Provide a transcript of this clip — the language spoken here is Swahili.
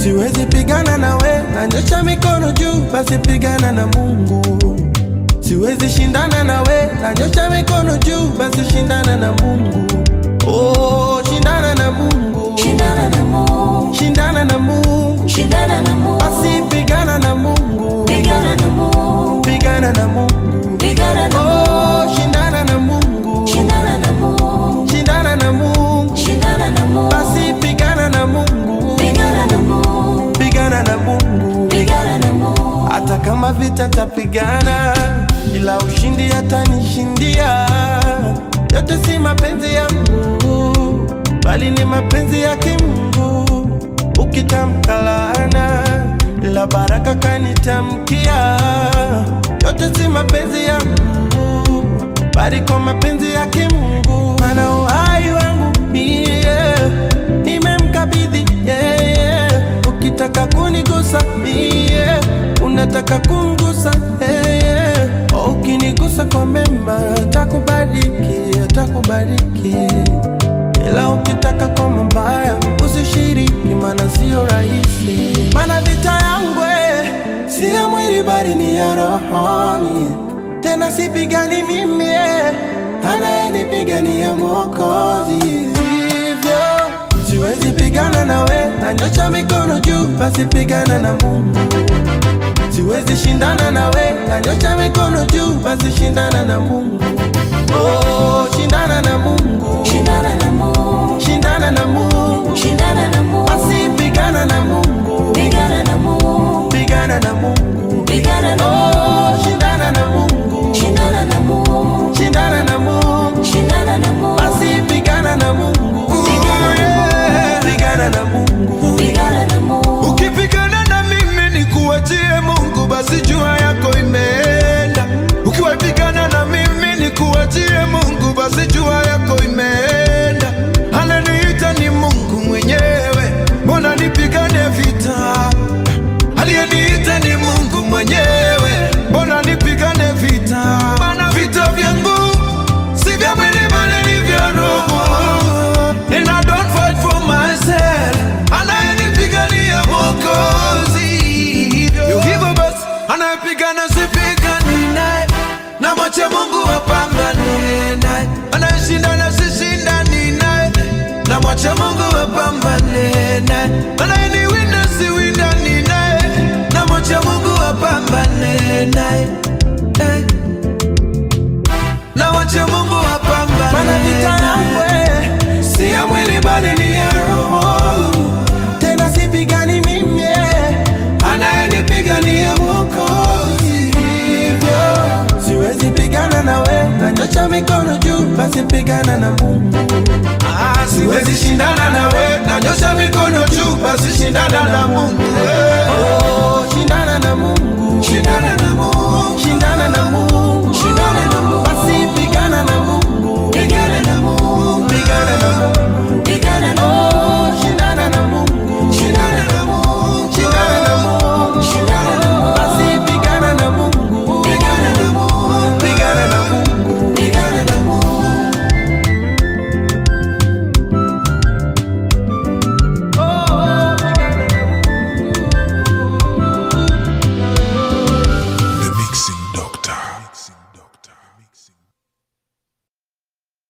siwezi pigana nawe, nanyosha mikono juu, basi pigana na Mungu. Siwezi shindana nawe, nanyosha mikono juu, basi shindana na Mungu. Oh, shindana na Mungu, Shindana na Mungu, shindana na Mungu, shindana na Mungu, basi pigana na Mungu, pigana na Mungu, pigana na Mungu. pigana na Oh, shindana na Mungu, shindana na Mungu, shindana na Mungu, shindana na Mungu, basi pigana na Mungu, pigana na Mungu, pigana na Mungu. pigana na Mungu, Hata kama vita tapigana, ila ushindi atanishindia. Yote si mapenzi ya Mungu, bali ni mapenzi yake Mungu. Ukitamka laana, ila baraka kanitamkia. Yote si mapenzi ya Mungu, bali kwa mapenzi yake Mungu. Mana uhai wangu mie nimemkabidhi yeye. Ukitaka kunigusa mie, unataka kumgusa yeye. Ukinigusa kwa mema, atakubariki, atakubariki. Ila ukitaka kwa mabaya, usishiriki, maana sio rahisi. Maana vita yangu eh, si ya mwili bali ni ya rohoni. Tena sipigani mimi, eh, anayenipigania Mwokozi. Hivyo siwezi pigana nawe, nanyosha mikono juu, basi pigana na Mungu. Siwezi shindana nawe, nanyosha mikono juu, basi shindana na Mungu. Oh, shindana na Mungu, shindana na Mungu, shindana na Mungu, shindana na Mungu, basi pigana na Mungu, pigana na Mungu, pigana na Mungu. pigana na Mungu, Oh, shindana na Mungu, shindana na Mungu, shindana na Mungu, shindana na Mungu, basi pigana na Mungu, Pigana pigana na Mungu. pigana na Mungu, Ukipigana na mimi nikuachie Mungu, basi jua yako imeenda. Ukiwapigana na mimi nikuachie Mungu, basi jua yako imeenda. Ananiita ni Mungu mwenyewe, mbona nipigane vita? Aliyeniita ni Mungu mwenyewe, mbona nipigane vita? Maana vita vyangu si vya mwili bali ni vya roho. And I don't fight for myself, anayenipigania Mwokozi. Yo, hivyo basi anayepigana sipigani naye, na mwache Mungu apambane naye. Anayeshindana sishindani naye, na mwache Mungu apambane naye. Anayeniwinda siwindani naye, na mwache Mungu apambane naye. Eh. Na mwache Mungu apambane Maana vita yangu eh, si ya mwili bali ni ya roho. Tena sipigani mimi, eh, anayenipigania Mwokozi. Hivyo siwezi pigana nawe, nanyosha mikono juu, basi pigana na Mungu. Ah, siwezi shindana nawe, nanyosha mikono juu, basi shindana na Mungu. Oh, shindana na Mungu, Shindana